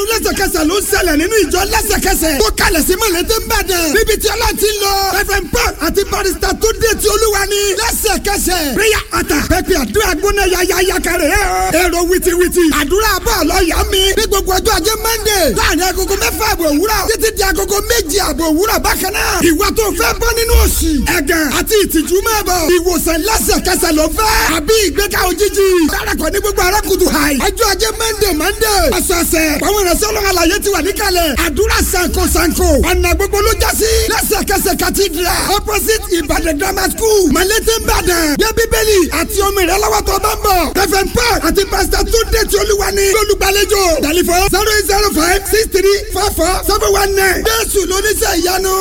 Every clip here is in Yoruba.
lẹ́sẹ̀kẹsẹ̀ ló ń ṣẹlẹ̀ nínú ìjọ lẹ́sẹ̀kẹsẹ̀ tó kalẹ̀ sí mọ̀lẹ́tẹ̀ ń bàdàn níbi tí ọlọ́run ti lọ reverend paul àti barista tó dé ti olúwa ní lẹ́sẹ̀kẹsẹ̀ prayer altar pẹ̀pẹ̀ àdúrà gbóná yayaya kẹrẹ̀ ẹ̀ ọ́ èrò wìtìwìtì àdúrà bọ̀ lọ́ọ̀yà mi ní gbogbo ọjọ́ ajé monday láàrin agogo mẹ́fà àbọ̀ òwúrọ̀ títí di agogo méjì àbọ̀ òwúrọ̀ bákan náà ìwà tó fẹ́ bọ́ nínú òṣì ẹ̀gàn àti ìtìjú máa bọ̀ ìwòsàn lẹ́sẹ̀kẹsẹ̀ ló fẹ́ àbí ìgbéga òjijì dárakọ̀ ní gbogbo arákùtù hàì ọjọ́ ajé monday monday ọ̀sọ̀ọ̀sẹ̀ àwọn ìrẹsẹ̀ ọlọ́run àlàyé ti wà níkàlẹ̀ àdúrà sanko sanko ọ̀nà gbogbo ló já sí lẹ́sẹ̀kẹsẹ̀ cathedral opposite ìbàdàn grammar school malete ìbàdàn yẹ bíbélì àti omi rẹ lọ́wọ́ tó bá ń bọ̀ reverend paul àti pastor túndé tí olúwa ní lólùgbàlejò tẹlifon zero eight zero five six three four four seven one nine jésù lóníṣẹ́ ìyanu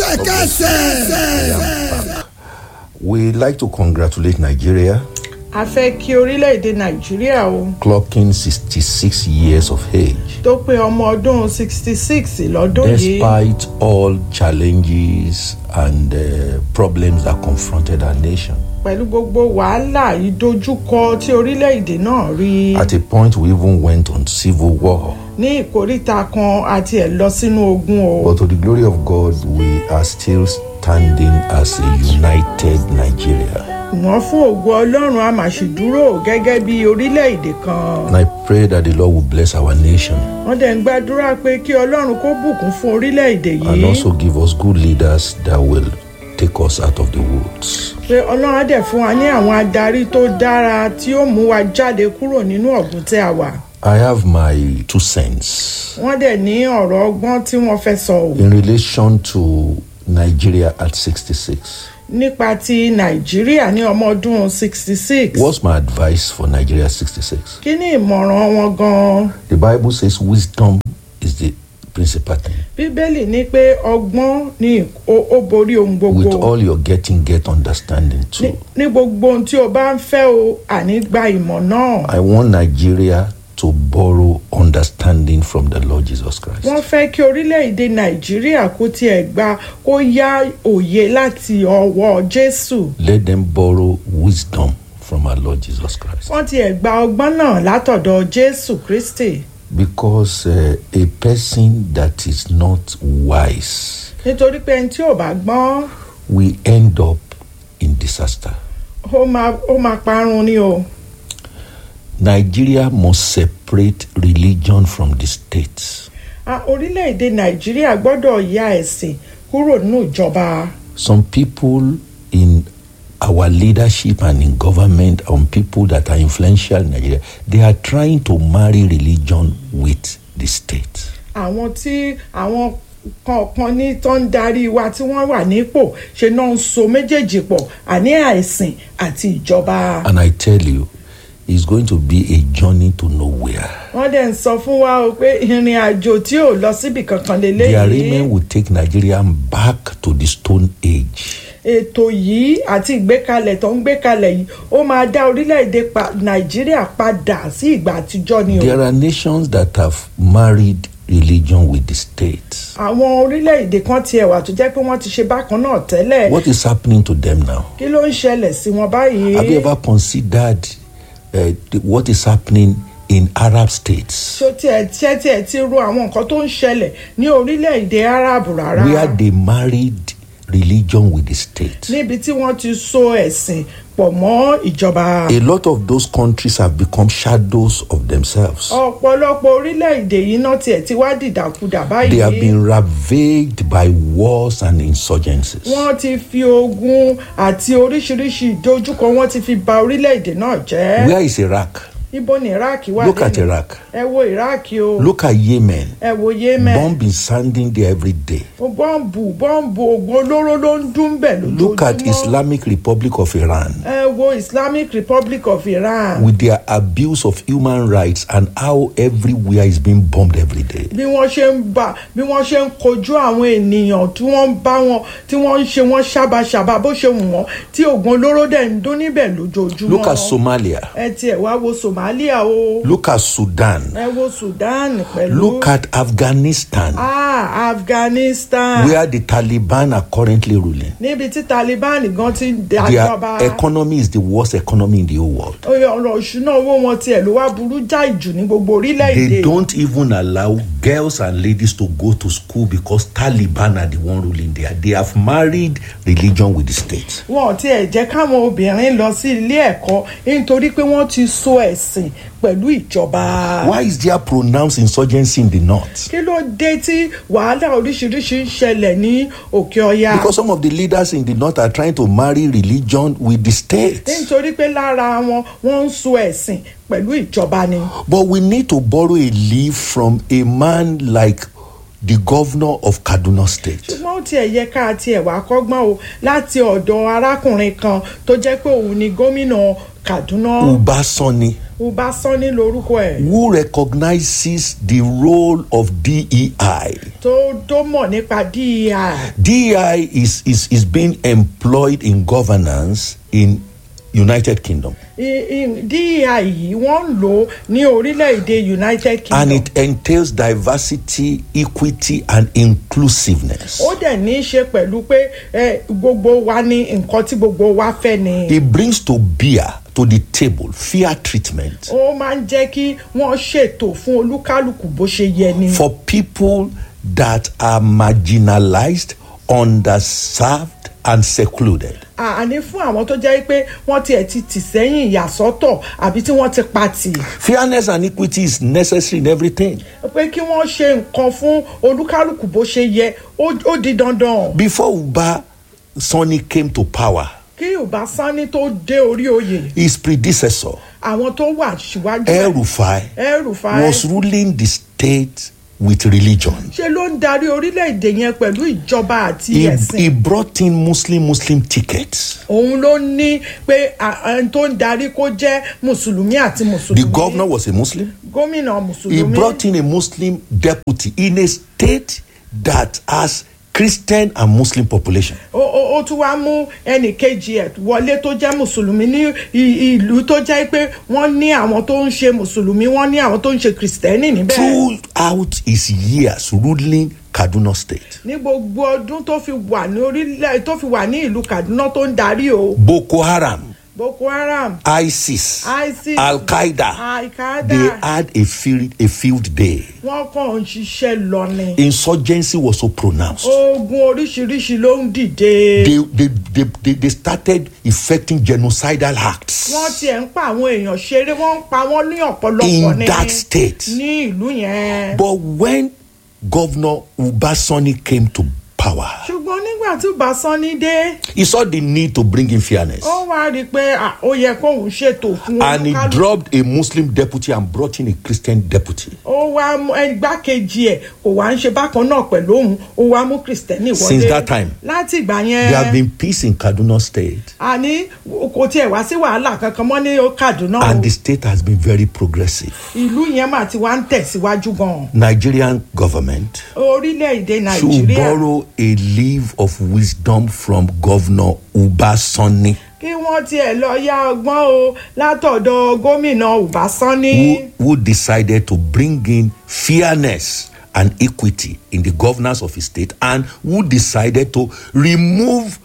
lẹ́sẹ̀kẹsẹ̀. We like to congratulate Nigeria a fẹ́ kí orílẹ̀-èdè nàìjíríà o clocking 66 years of age. tó pé ọmọ ọdún sixty six lọ́dún yìí Despite all challenges and uh, problems that confronted our nation, pẹ̀lú gbogbo wàhálà ìdojúkọ tí orílẹ̀-èdè náà rí at a point we even went on civil war. ní ìkóríta kan àti ẹ̀ lọ sínú ogun o But to the glory of God, we are still standing as a united Nigeria. wọ́n fún ògo ọlọ́run a máa ṣì dúró gẹ́gẹ́ bí orílẹ̀-èdè kan And I pray that the Lord will bless our nation wọ́n dẹ̀ ń gbàdúrà pé kí ọlọ́run kó bùkún fún orílẹ̀-èdè and yìí also give us good leaders that will take us out of the woods. pé ọlọ́run á dẹ̀ fún wa ní àwọn adarí tó dára tí ó mú wa jáde kúrò nínú ọ̀gbun tí a wà I have my two cents wọ́n dẹ̀ ní ọ̀rọ̀ ọgbọ́n tí wọ́n fẹ́ sọ o in relation to Nigeria at 66. nípa ti nàìjíríà ní ọmọ ọdún sixty six What's my advice for Nigeria at 66? kí ni ìmọ̀ràn wọn gan-an The Bible says wisdom is the principal thing. bíbélì ní pé ọgbọ́n ni ó ó borí ohun With gbogbo all your getting, get understanding ní too. ní gbogbo ohun tí o bá ń fẹ́ o àní gba ìmọ̀ náà I want Nigeria to borrow understanding from the Lord Jesus Christ. wọ́n fẹ́ kí orílẹ̀-èdè nàìjíríà kó tiẹ̀ gba kó yá òye láti ọwọ́ jésù Let them borrow wisdom from our Lord Jesus Christ. wọ́n tiẹ̀ gba ọgbọ́n náà látọ̀dọ̀ jésù kristi Because uh, a person that is not wise nítorí pé ẹni tí ò bá gbọ́n will end up in disaster. ó máa ó máa parun ni o. Nigeria must separate religion from the state. Ah, orílẹ̀-èdè nàìjíríà gbọ́dọ̀ ya ẹ̀sìn kúrò nínú ìjọba Some people in our leadership and in government, and people that are influential in Nigeria, they are trying to marry religion with the state. àwọn tí àwọn kọ̀ọ̀kan ní tó ń darí wa tí wọ́n wà nípò ṣe náà ń so méjèèjì pọ̀ àní àìsìn àti ìjọba And I tell you, it's going to be a journey to nowhere. wọ́n dẹ̀ ń sọ fún wa o pé ìrìn àjò tí ò lọ síbi kankan The lélẹ́yìí arrangement will take Nigeria back to the Stone Age. ètò yìí àti ìgbékalẹ̀ tó ń gbékalẹ̀ yìí ó máa dá orílẹ̀-èdè pa- nàìjíríà padà sí ìgbà àtijọ́ ni o. There are nations that have married religion with the state. àwọn orílẹ̀-èdè kan tiẹ̀ wà tó jẹ́ pé wọ́n ti ṣe bákan náà tẹ́lẹ̀ What is happening to them now? kí ló ń ṣẹlẹ̀ sí wọn báyìí. Have you ever considered uh, the- what is happening in Arab states ṣó tiẹ̀ tiẹ̀ tiẹ̀ ti ro àwọn nǹkan tó ń ṣẹlẹ̀ ní orílẹ̀-èdè arab rárá where they married religion with the state? níbi tí wọ́n ti so ẹ̀sìn pọ̀ mọ́ ìjọba. A lot of those countries have become shadows of themselves. ọ̀pọ̀lọpọ̀ orílẹ̀-èdè yìí náà tiẹ̀ ti wá dìdàkudà They have báyìí. been ravaged by wars and insurgencies. wọ́n ti fi ogun àti oríṣiríṣi ìdojúkọ wọ́n ti fi ba orílẹ̀-èdè náà jẹ́. Where is Iraq? ibo ni iraq wà Look at lẹ́nu? Iraq. ẹ wo iraq o Look at Yemen. ẹ wo yemen. Bomb is sounding there every day. bọ́ǹbù bọ́ǹbù oògùn olóró ló ń dún bẹ̀ lójoojúmọ́. Look at Islamic Republic of Iran ẹ wo islamic republic of iran. with their abuse of human rights and how everywhere is being bombed every day. bí wọ́n ṣe ń bá bí wọ́n ṣe ń kojú àwọn ènìyàn tí wọ́n ń bá wọn tí wọ́n ń ṣe wọ́n ṣàbàṣàbà bó ṣe wù wọ́n tí oògùn olóró dẹ̀ ń dún níbẹ̀ lójoojúmọ́. Look at Somalia. ẹ tiẹ̀ wá wo somalia o look at Sudan, ẹ wo sudan pẹ̀lú look at Afghanistan, ah afghanistan where the Taliban are currently ruling. níbi tí taliban gan ti ń Their dájọba economy is the worst economy in the whole world. Oye, ọ̀rọ̀ ìṣúná owó wọn tiẹ̀ ló wá burú jáì jù ní gbogbo orílẹ̀-èdè They don't even allow girls and ladies to go to school because Taliban are the one ruling there. They have married religion with the state. wọn ò tiẹ̀ jẹ́ káwọn obìnrin lọ sí ilé ẹ̀kọ́ nítorí pé wọ́n ti so ẹ̀sìn pẹ̀lú ìjọba. Why is there pronounced insurgency in the north? kí ló dé tí wàhálà oríṣiríṣi ń ṣẹlẹ̀ ní òkè ọya. Because some of the leaders in the north are trying to marry religion with the state. nítorí pé lára wọn wọ́n ń so ẹ̀sìn pẹ̀lú ìjọba ni. But we need to borrow a leaf from a man like the governor of Kaduna State. ṣùgbọ́n ó tiẹ̀ yẹ ká tiẹ̀ wá kọ́gbọ́n o láti ọ̀dọ̀ arákùnrin kan tó jẹ́ pé òun ni gómìnà kaduna Uba Sani, uba sanni lorúkọ ẹ̀ who recognizes the role of DEI. tó tó mọ̀ nípa dei. DEI is, is, is being employed in governance in United Kingdom. I- I- dei yìí wọ́n ń lò ó ní orílẹ̀-èdè united And kingdom. it entails diversity, equity, and inclusiveness. ó dẹ̀ ní í ṣe pẹ̀lú pé eh, gbogbo wa ní nǹkan tí gbogbo wa fẹ́ ni. It brings to bear to the table fair treatment ó máa ń jẹ́ kí wọ́n ṣètò fún olúkálùkù bó ṣe yẹ ni. for people that are marginalized, underserved, and secluded. àní fún àwọn tó jẹ́ pé wọ́n tiẹ̀ ti tì sẹ́yìn ìyàsọ́tọ̀ àbí tí wọ́n ti pa tì. Fairness and equity is necessary in everything. pé kí wọ́n ṣe nǹkan fún olúkálùkù bó ṣe yẹ ó ó di dandan. Before Uba Sani came to power, kí yorùbá sanni tó dé orí oyè his predecessor, àwọn tó wà síwájú El Rufai, ẹrù fa was ruling the state with religion. ṣe ló ń darí orílẹ̀-èdè yẹn pẹ̀lú ìjọba àti He, ẹ̀sìn. he brought in Muslim Muslim tickets. òun ló ní pé à- ẹni tó ń darí kó jẹ́ mùsùlùmí àti The mùsùlùmí. governor was a Muslim. gómìnà He mùsùlùmí. brought in a Muslim deputy in a state that has Christian and Muslim population. ó ó ó tún wá mú ẹnì kejì ẹ̀ wọlé tó jẹ́ mùsùlùmí ní i- ìlú tó jẹ́ pé wọ́n ní àwọn tó ń ṣe mùsùlùmí wọ́n ní àwọn tó ń ṣe kìrìsìtẹ́nì níbẹ̀. Throughout his years ruling Kaduna State, ní gbogbo ọdún tó fi wà ní orílẹ̀ tó fi wà ní ìlú kaduna tó ń darí o Boko Haram, boko haram ISIS, isis Al Qaeda, al-qaeda they had a field, a field day. wọ́n kàn ń ṣiṣẹ́ lọ ni. Insurgency was so pronounced. ogun oríṣiríṣi ló ń dìde. They, they, they, they, they started effecting genocidal acts wọ́n tiẹ̀ ń pa àwọn èèyàn ṣeré wọ́n ń pa wọ́n ní ọ̀pọ̀lọpọ̀ in ní that state. ní ìlú yẹn. But when Governor Ubasani came to power, ṣùgbọ́n nígbà tí Bàsánì dé he saw the need to bring in fairness. ó wá rí i pé à, ó yẹ kóun ṣètò fún And he olúkálùkù. dropped a Muslim deputy and brought in a Christian deputy. ó wá mú ẹgbàkejì ẹ̀ kò wá ń ṣe bákan náà pẹ̀lú òun ó wá mú kristẹni wọlé. Since that time, láti ìgbà There have yẹn been peace in Kaduna State, àní kò tiẹ̀ wá sí wàhálà kankan mọ́ ní Kaduna o and the state has been very progressive. ìlú yẹn mà ti wá ń tẹ̀síwájú gan-an Nigerian government orílẹ̀-èdè should Nàìjíríà borrow a leave of wisdom from Governor Ubasani, kí wọ́n tiẹ̀ lọ yá ọgbọ́n o látọ̀dọ̀ gómìnà Ọbásanní. who, who decided to bring in fairness and equity in the governance of his state, and who decided to remove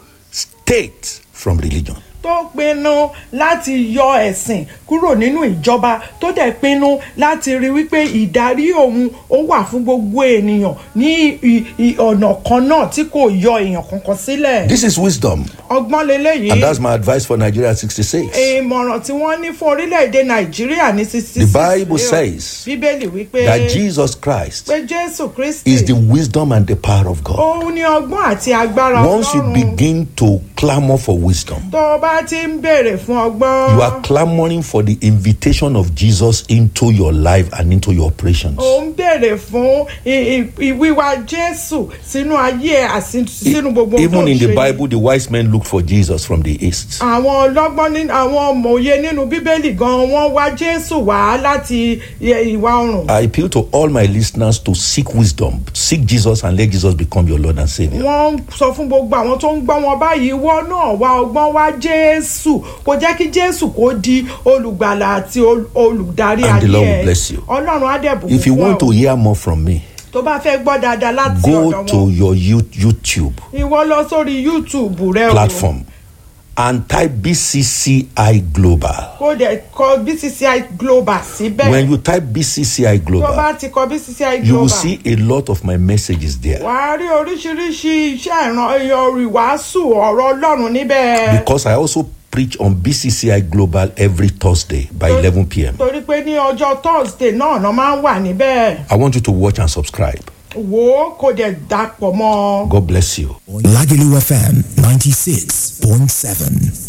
state from religion. tó pinnu láti yọ ẹ̀sìn kúrò nínú ìjọba tó dẹ̀ pinnu láti rí wípé ìdarí òun ó wà fún gbogbo ènìyàn ní i- i- ọ̀nà kan náà tí kò yọ èèyàn kankan sílẹ̀. This is wisdom, ọgbọ́n leléyìí and that's my advice for Nigeria 66. ìmọ̀ràn tí wọ́n ní fún orílẹ̀-èdè nàìjíríà ní sixty The six Bible says bíbélì wípé that Jesus Christ pé jésù kristi is the wisdom and the power of God. òun ní ọgbọ́n àti agbára Once you ọlọ́run begin to clamor for wisdom, tó o bá ti ń béèrè fún ọgbọ́n you are clamoring for the invitation of Jesus into your life and into your operations. ó ń béèrè fún i- i- ìwíwá jésù sínú ayé ẹ àti sínú gbogbo ohun tó Even ń in the ṣe. Bible, the wise men looked for Jesus from the east. àwọn ọlọ́gbọ́n ní àwọn òmòye nínú bíbélì gan wọ́n wá jésù wá láti i- ìwà oòrùn I appeal to all my listeners to seek wisdom, seek Jesus, and let Jesus become your Lord and Savior. wọ́n ń sọ fún gbogbo àwọn tó ń gbọ́ wọn báyìí wọ́n náà wá ọgbọ́n wá jésù kò jẹ́ kí jésù kó di olùgbàlà àti ol- olùdarí And the ayé Lord will ẹ bless you. ọlọ́run á dẹ̀ bùkún If you fún want ọ. to hear more from me, tó bá fẹ́ gbọ́ dáadáa láti go ọ̀dọ̀ to wọn your You- YouTube ìwọ lọ sórí youtube rẹ o platform and type BCCI Global. kó dẹ̀ kọ bcci global síbẹ̀ When you type BCCI tó bá Global, ti kọ bcci you will global see a lot of my messages there. wàá rí oríṣiríṣi iṣẹ́ ìran ìwàásù ọ̀rọ̀ ọlọ́run níbẹ̀. Because I also preach on BCCI Global every Thursday by 11 p.m. torí pé ní ọjọ́ thursday náà náà máa ń wà níbẹ̀ I want you to watch and subscribe. wò ó kó dẹ̀ dàpọ̀ mọ́ ọ. God bless you. Lagelu FM 96.7.